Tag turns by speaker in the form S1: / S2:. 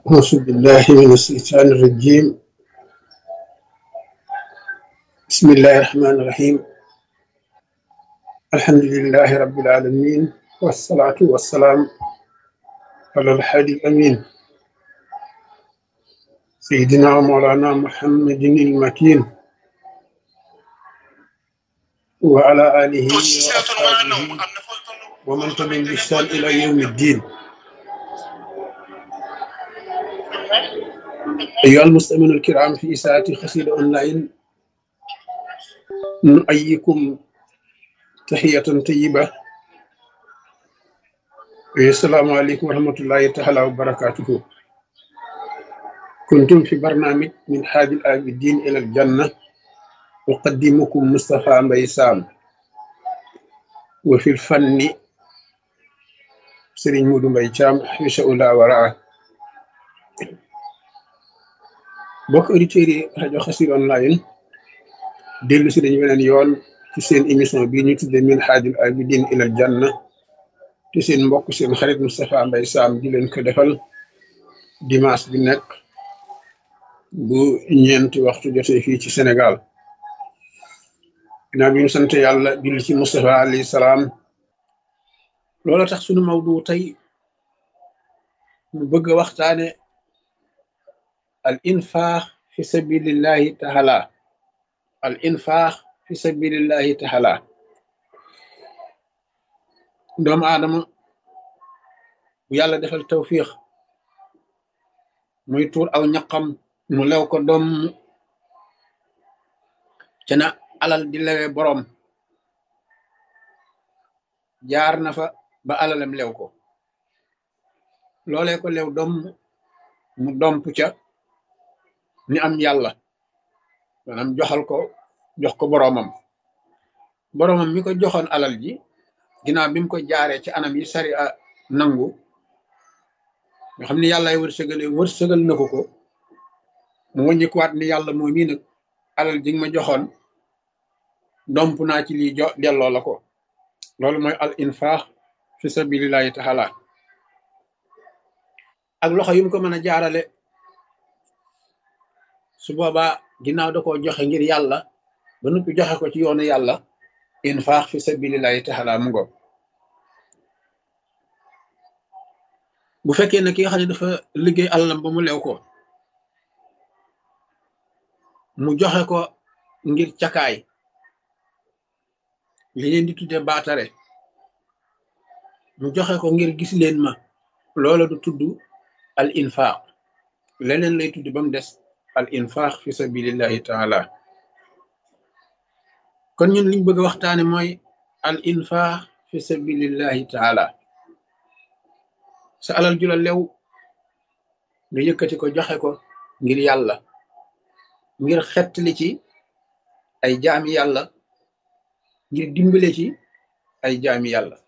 S1: أعوذ بالله من الشيطان الرجيم بسم الله الرحمن الرحيم الحمد لله رب العالمين والصلاة والسلام على الحادي الأمين سيدنا ومولانا محمد المكين وعلى آله وأصحابه ومن تبعهم بإحسان إلى يوم الدين أيها المستمعون الكرام في إساءة خسير أونلاين نؤيكم تحية طيبة السلام عليكم ورحمة الله تعالى وبركاته كنتم في برنامج من حاج العابدين إلى الجنة أقدمكم مصطفى مبيسام وفي الفن سرين مودو مبيشام حيش أولا وراءه bokk auditeurs yi rajo Xassida online dellu si dañu weneen yoon ci seen émission bii ñu tudde min haajul abidin ilal janna te seen mbokk seen xarit Moustapha Mbaye Sam di leen ko defal dimanche bi nekk bu ñeenti waxtu jotee fii ci Sénégal ginnaaw bi ñu sant yàlla julli ci Moustapha alayhi salaam loola tax sunu mawdu tey ñu bëgg a waxtaane al infaax fi sabilillahi taala al infaax fi sabilillahi taala doomu aadama bu yàlla defal tawfiix muy tuur aw ñaqam mu lew ko doom ca na alal di lewe boroom jaar na fa ba alalam lew ko loolee ko lew doom mu domp ca ni am yàlla maanaam joxal ko jox ko boroomam boroomam mi ko joxoon alal ji ginnaaw bi mu ko jaaree ci anam yi sari a nangu nga xam ni yàllaay wërsëgale wërsëgal na ko ko mu wàññikuwaat ni yàlla moo mii nag alal ji nga ma joxoon domp naa ci lii jo delloo la ko loolu mooy al infaax fi sabilillahi taala ak loxo yu mu ko mën a jaarale su boobaa ginnaaw da koo joxe ngir yàlla ba noppi joxe ko ci yoonu yàlla infaax fi sabilillahi taala mu ngo bu fekkee ne ki nga xam ne dafa liggéey alalam ba mu lew ko mu joxe ko ngir cakaay li leen di tudde baatare mu joxe ko ngir gis leen ma loola du tudd al infaax leneen lay tudd ba mu des al infaax fi sabilillahi taala kon ñun liñ bëgg a waxtaane mooy al infaax fi sabilillahi taala sa alal ju la lew nga yëkkati ko joxe ko ngir yàlla ngir xettali ci ay jaami yàlla ngir dimbale ci ay jaami yàlla